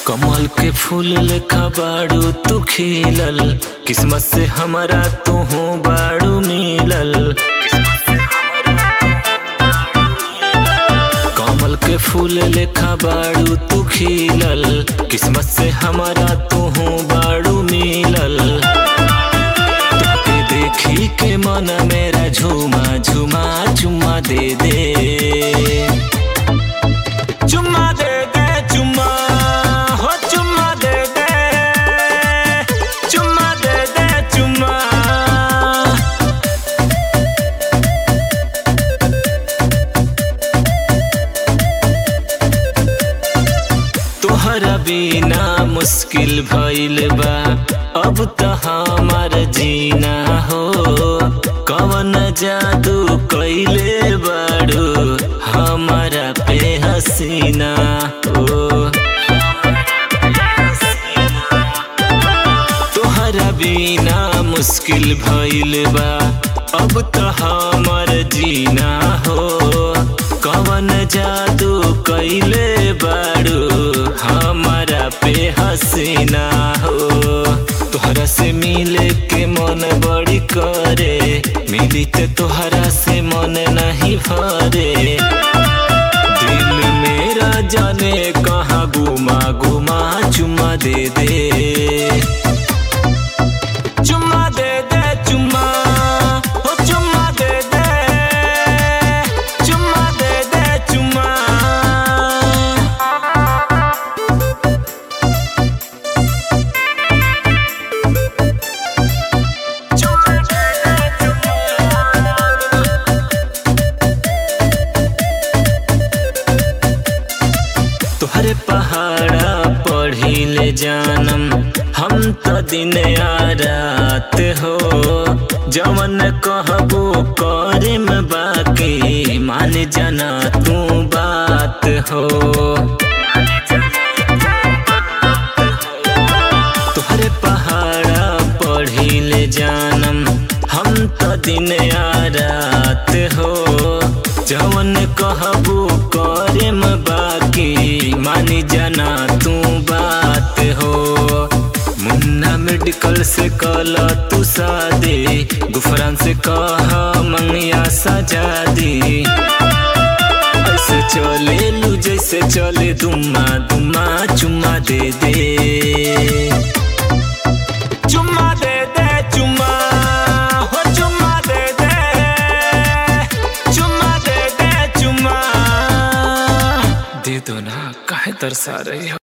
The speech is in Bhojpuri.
कमल के फूल लेखा बाड़ू तू खिलल किस्मत से हमारा तू हो बाड़ू मिलल कमल के फूल लेखा बाड़ू तू खिलल किस्मत से हमारा तू हो बाड़ू मिलल तोके देखी के मन मेरा झूमा झूमा चुम्मा दे दे चुम्मा दे दे चुम्मा हो चुम्मा दे दे चुम्मा दे दे चुम्मा तोहरा बिना मुश्किल भइल बा अब त हमार जीना हो कवन जादू कैले बाड़ू हमारा पे हसीना हो तोहरा बिना मुश्किल भइल बा अब त हमार जीना हो कवन जादू कैले बाड़ू हमारा पे हसीना हो तोहरा से मिले के मन बड़ी करे मिली ते तोहरा से मन नहीं भरे दिल मेरा जाने कहाँ गुमा गुमा चुम्मा दे दे चुम्मा दे दे चुम्मा हो चुम्मा दे दे चुम्मा दे दे चुम्मा तोहरे पहाड़ा पढ़ी ले जानम हम तो दिन आ रात हो जवन कहबो करे में बाकी मान जाना तू बात हो तोहरे पहाड़ा पढ़ी ले जानम हम तो दिन आ रात हो जवन कहबो करे में बाकी मानी जाना तू बात हो मुन्ना मेडिकल से कल तू सादे गुफरान से कह मंगिया सजा दी ऐसे चले लू जैसे चले दुम्मा दुम्मा चुम्मा दे दे चुम्मा दे दे चुम्मा हो चुम्मा दे दे चुम्मा दे दे चुम्मा दे दो ना काहे तरसा रही हो